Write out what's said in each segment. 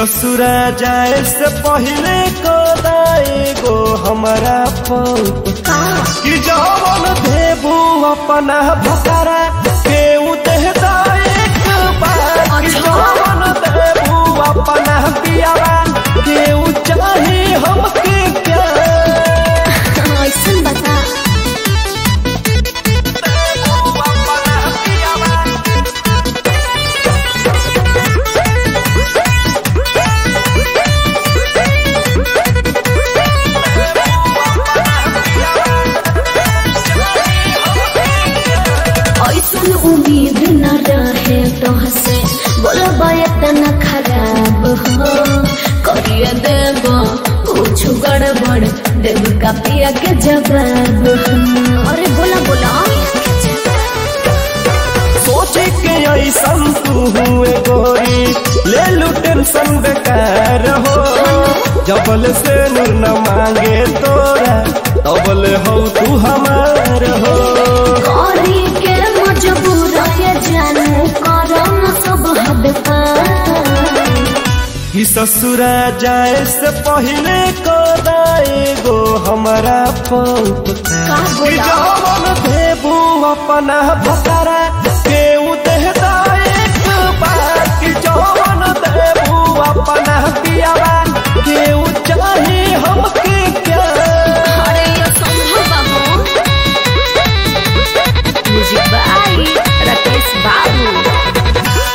ससुरा जाए से पहले को गो हमारा पौत कि जवन देबू अपना भकरा के उदेहदा एक बार कि जवन देबू अपना पियावा के उ चाहे हमके प्यार ऐसन बता देबू अपना पियावा ऐसन उम्मीद न रहे तोहसे बोलबा इतना खराब हो करिए देब कुछ गड़बड़ देब का पिया के जवाब हो। अरे बोला बोला सोचे के ऐसन तू हुए गोरी ले लू टेंशन बेकार हो जबल से नूर न मांगे तोरा तबल हो तू हमार हो करी के मजबूर ये जानू करो न सब हद पार कि ससुरा जाए से पहले को गो हमारा पौत का कि बोला जवन देबू अपना भकरा के उदेहदा एक बार कि जवन देबू अपना पियावा के उ चाहे हमके प्यार अरे ये संभव बाबू म्यूजिक बाई राकेश बाबू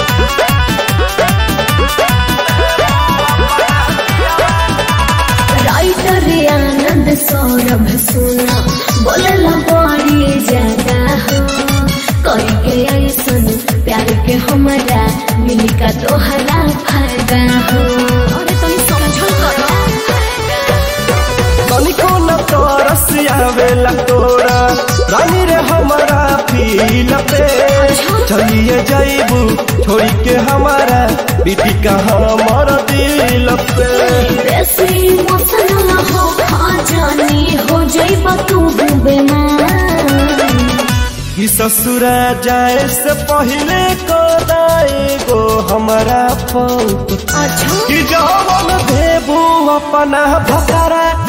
राइटर आनंद सौरभ सुना बोलला बड़ी ज्यादा हो कई के ऐसन प्यार के हमारा मिली का तोहरा फायदा हो अरे तुम समझल करो तनिको न तरस आवेला तोरा रानी रे हमारा फील पे चलिए जाइबू छोड़ी के हमारा बीती का हमर दिल पे बेसी मसला हो खा जानी हो जाइबा तू बेमार कि ससुरा जाए से पहले को गो हमारा पौत अच्छा कि जवन देबू अपना भकरा